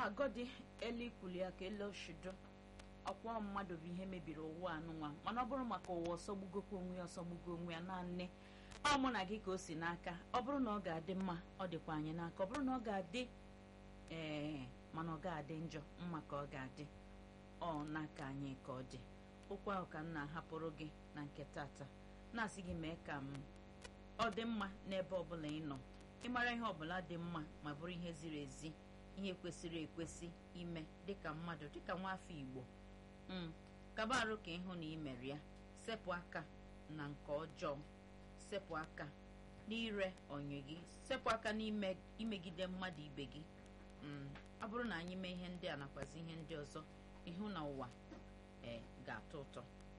agọdị elikwuli ya ka ele oshido ọkwa mmadụ bụ ihe mebiri ụwa anụnwa mana ọ bụrụ maka ụwa ọsọgbugokwa onwe ya ọsọgbugo onwe ya naanị ọ mụ na gị ka o si n'aka ọ bụrụ na ọ ga-adị mma ọ dịkwa anyị n'aka ọ bụrụ na ọ ga-adị ee mana ọ ga-adị njọ mma ka ọ ga-adị ọ n'aka anyị ka ọ dị okwu ahụ ka m na-ahapụrụ gị na nke tata na-asị gị mee ka m ọ dị mma n'ebe ọbụla ị nọ ịmara ihe ọbụla dị mma ma bụrụ ihe ziri ezi ihe kwesịrị ekwesị ime dịka mmadụ dịka nwaafọ igbo m kaba arụ ka ịhụ na imere ya sepụ aka na nke ọjọọ sepụ aka n'ire onye gị sepụ aka n'imegide mmadụ ibe gị ọ bụrụ na anyị mee ihe ndị a nakwazi ihe ndị ọzọ ịhụ na ụwa ee ga-atọ ụtọ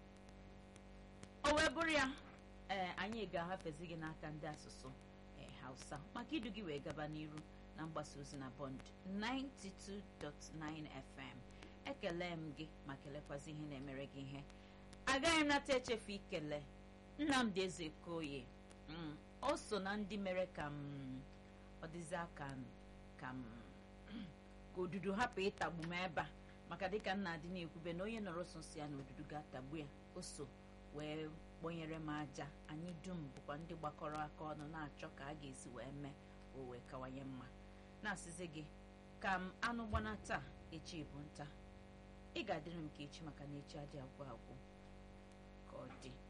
o wee bụrụ ya ee anyị ga-ahafezi gị n'aka ndị asụsụ ee hausa maka idu gị wee gaba n'iru na mgbasa ozi na bond 92.9 fm ekele m gị ma kelekwazi ihe na-emere gị ihe agaghị m nata echefu ikele nnamdị eze koye o so na ndị mere ka m ọ dịzi aka ka m ka odudu hapụ ịtagbu m ebe a maka dịka m na-adị na-ekwube na onye nọrọ so si ya na odudu ga-atagbu ya o so wee kpọnyere m aja anyị dum bụkwa ndị gbakọrọ aka ọnụ na-achọ ka a ga-esi wee mee o wee kawanye mma na-asịzi gị ka m anụ gbana taa echi bụ nta ị ga-adịrị m ka echi maka na echi adị agwụ agwụ ka ọ dị